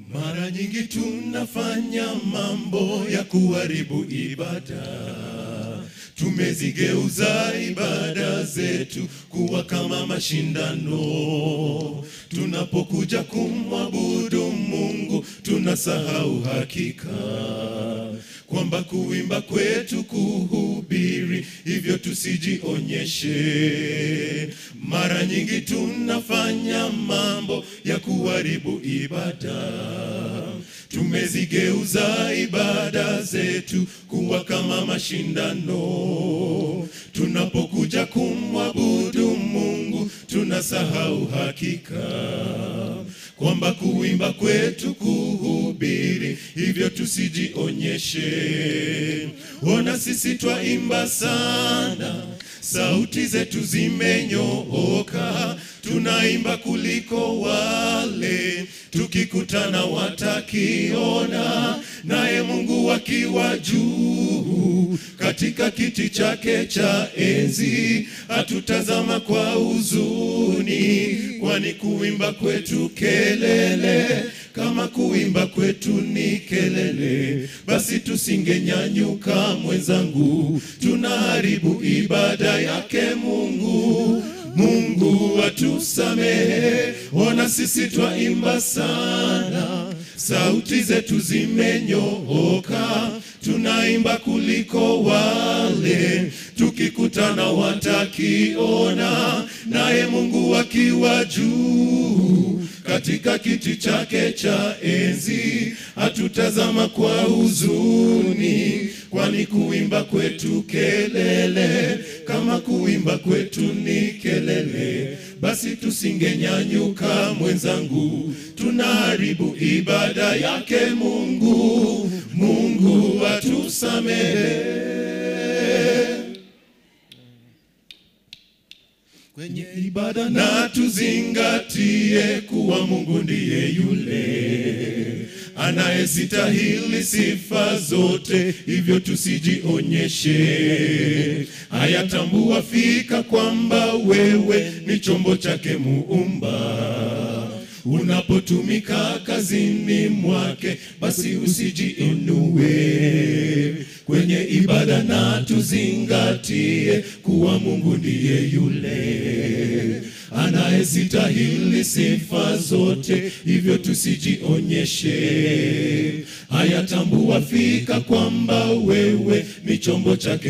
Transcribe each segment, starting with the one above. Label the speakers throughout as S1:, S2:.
S1: Mara nyingi tunafanya mambo ya kuharibu ibada, tumezigeuza ibada zetu kuwa kama mashindano. Tunapokuja kumwabudu Mungu, tunasahau hakika kwamba kuimba kwetu kuhubiri, hivyo tusijionyeshe. Mara nyingi tunafanya mambo ya kuharibu ibada, tumezigeuza ibada zetu kuwa kama mashindano. Tunapokuja kumwabudu Mungu, tunasahau hakika kwamba kuimba kwetu kuhubiri, hivyo tusijionyeshe. Ona sisi twaimba sana, sauti zetu zimenyooka, tunaimba kuliko wale, tukikutana watakiona, naye Mungu akiwa juu katika kiti chake cha enzi, atutazama kwa huzuni, kwani kuimba kwetu kelele kama kuimba kwetu ni kelele, basi tusingenyanyuka mwenzangu, tunaharibu ibada yake Mungu. Mungu atusamehe, ona sisi twaimba sana, sauti zetu zimenyooka, tunaimba kuliko wale, tukikutana watakiona, naye Mungu akiwa juu katika kiti chake cha enzi, atutazama kwa huzuni, kwani kuimba kwetu kelele, kama kuimba kwetu ni kelele, basi tusingenyanyuka mwenzangu, tunaharibu ibada yake Mungu. Mungu atusamehe kwenye ibada na tuzingatie kuwa Mungu ndiye yule anayestahili sifa zote, hivyo tusijionyeshe. Hayatambua fika kwamba wewe ni chombo chake Muumba. Unapotumika kazini mwake, basi usijiinue kwenye ibada, na tuzingatie kuwa Mungu ndiye yule anayestahili sifa zote, hivyo tusijionyeshe. Hayatambua fika kwamba wewe ni chombo chake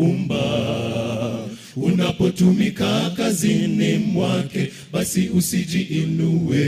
S1: Muumba. Unapotumika kazini mwake, basi usijiinue.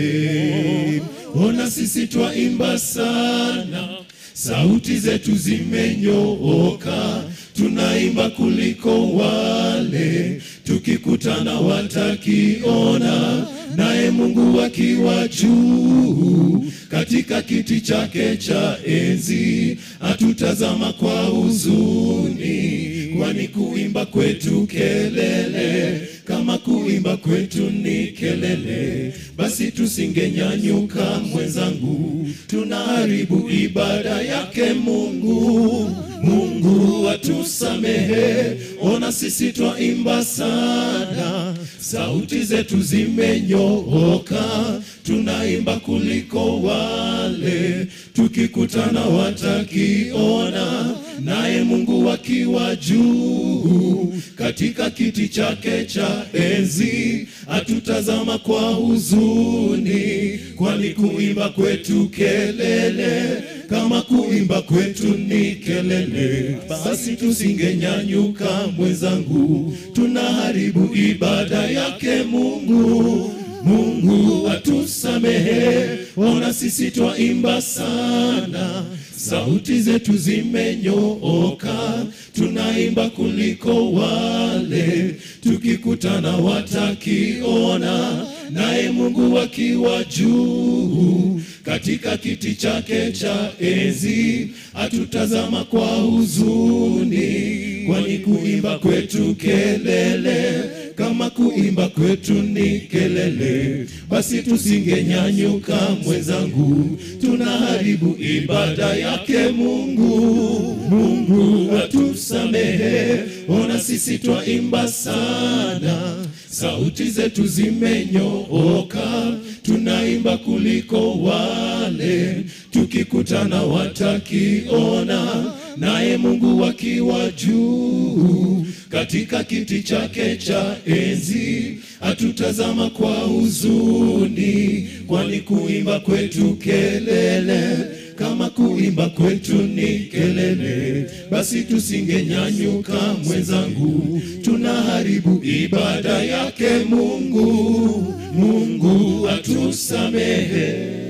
S1: Ona sisi twaimba sana, sauti zetu zimenyooka, tunaimba kuliko wale, tukikutana watakiona, naye Mungu akiwa juu katika kiti chake cha enzi, atutazama kwa huzuni, kwani kuimba kwetu kelele, kama kuimba kwetu ni kelele, basi tusingenyanyuka mwenzangu, tunaharibu ibada yake Mungu. Mungu atusamehe, ona sisi twaimba sana, sauti zetu zimenyooka, tunaimba kuliko wale, tukikutana watakiona, naye Mungu akiwa juu katika kiti chake cha enzi, atutazama kwa huzuni, kwani kuimba kwetu kelele kama kuimba kwetu ni kelele, basi tusingenyanyuka mwenzangu, tunaharibu ibada yake Mungu. Mungu atusamehe, ona sisi twaimba sana, sauti zetu zimenyooka, tunaimba kuliko wale, tukikutana watakiona, naye Mungu akiwa juu katika kiti chake cha enzi, atutazama kwa huzuni, kwani kuimba kwetu kelele kama kuimba kwetu ni kelele, basi tusingenyanyuka mwenzangu, tunaharibu ibada yake Mungu. Mungu atusamehe, ona sisi twaimba sana, sauti zetu zimenyooka, tunaimba kuliko wale, tukikutana watakiona, naye Mungu akiwa juu katika kiti chake cha enzi, atutazama kwa huzuni, kwani kuimba kwetu kelele kama kuimba kwetu ni kelele, basi tusingenyanyuka mwenzangu, tunaharibu ibada yake Mungu. Mungu atusamehe.